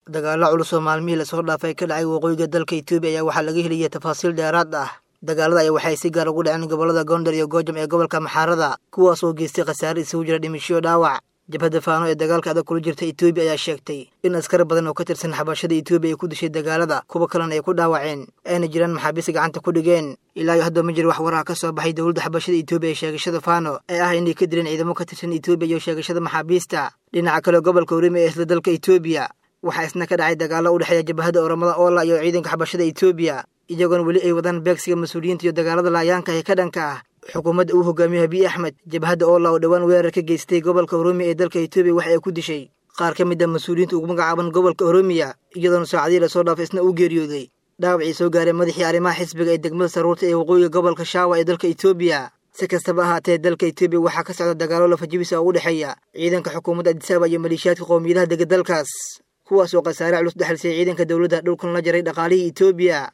dagaalo culus oo maalmihii lasoo dhaafay ka dhacay waqooyiga dalka etoobiya ayaa waxaa laga heliyay tafaasiil dheeraad ah dagaalada ayaa waxay si gaar ugu dhaceen gobollada gondar iyo goojam ee gobolka maxaarada kuwaas oo geystay khasaare isugu jira dhimishiyo dhaawac jabhadda faano ee dagaalka adag kula jirta etoobiya ayaa sheegtay in askar badan oo ka tirsan xabashada etoobiya ay ku dishay dagaalada kuwa kalena ay ku dhaawaceen ayna jiraan maxaabiista gacanta ku dhigeen ilaa iyo hadda ma jiro wax waraha ka soo baxay dowladda xabashada etoobiya ee sheegashada faano ee ah inay ka dileen ciidamo ka tirsan etoobiya iyo sheegashada maxaabiista dhinaca kale gobolka orime ee isla dalka etoobiya waxaa isna ka dhacay dagaallo u dhexeeya jabhadda oramada oola iyo ciidanka xabashada etoobiya iyagoona weli ay wadaan beegsiga mas-uuliyiinta iyo dagaalada laayaanka ee ka dhanka ah xukuumadda uu hogaamiyo habiy axmed jabhadda oola oo dhowaan weerar ka geystay gobolka oromiya ee dalka etoobiya waxa ay ku dishay qaar ka mid a mas-uuliyiinta ugu magacaaban gobolka oromiya iyadoona saacadihii lasoo dhaafay isna uu geeriyooday dhaawacii soo gaaray madaxii arrimaha xisbiga ee degmada saruurta ee waqooyiga gobolka shaawa ee dalka etoobiya si kastaba ahaatee dalka etoobiya waxaa ka socda dagaallo lafajibisa oo u dhexeeya ciidanka xukuumadda adisaaba iyo maleeshiyaadka qowmiyadaha dega dalkaas kuwaas oo khasaare culus dhexalisay ciidanka dowladda dhulkan la jaray dhaqaalihii etoobiya